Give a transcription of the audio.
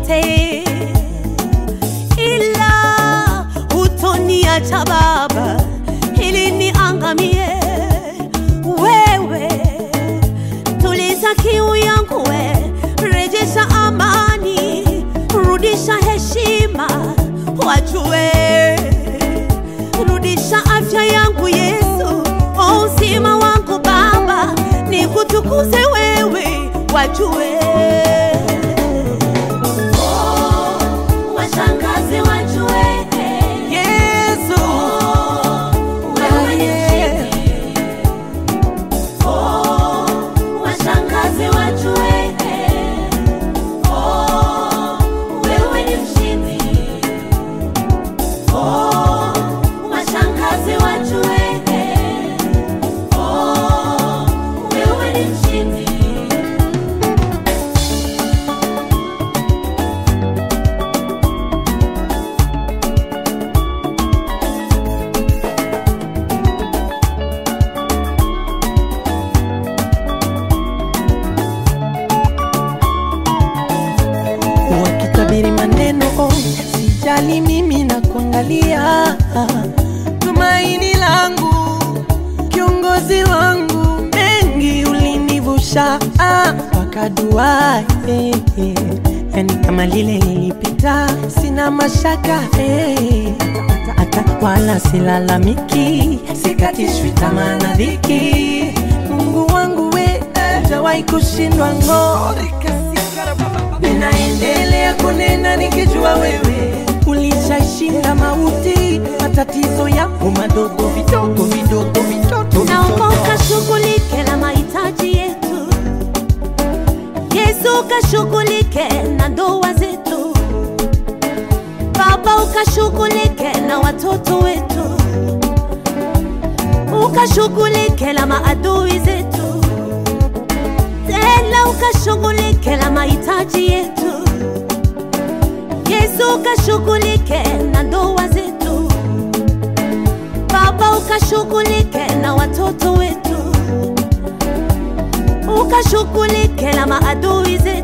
yote, ila hutoniacha Baba ili niangamie. Wewe tuliza kiu yangu, we rejesha amani, rudisha heshima, wajue rudisha afya yangu Yesu, o uzima wangu Baba, nikutukuze wewe, wajue Oh, washangaze wajue Yesu, wewe ni mshindi. Oh, washangaze wajue Oh, wewe ni mshindi. Oh, washangaze wajue Oh, wewe ni mshindi. wakitabiri maneno oh, sijali mimi na kuangalia tumaini langu kiongozi wangu mengi ulinivusha ah, mpaka dua eh, eh. yani kama lile lilipita sina mashaka eh. hata wala silalamiki sikatishwi tamaa na dhiki mungu wangu we hajawahi kushindwa ng'o ninaendelea kunena nikijua wewe ulishashinda mauti, matatizo yako madogo vidogo vidogo vitoto Naomba vitoto. ukashughulike na mahitaji yetu, Yesu ukashughulike na ndoa zetu, Baba ukashughulike na watoto wetu, ukashughulike na maadui zetu, tena ukashughulike na mahitaji yetu, Yesu ukashughulike na ndoa zetu Baba ukashughulike na watoto wetu, ukashughulike na maadui zetu.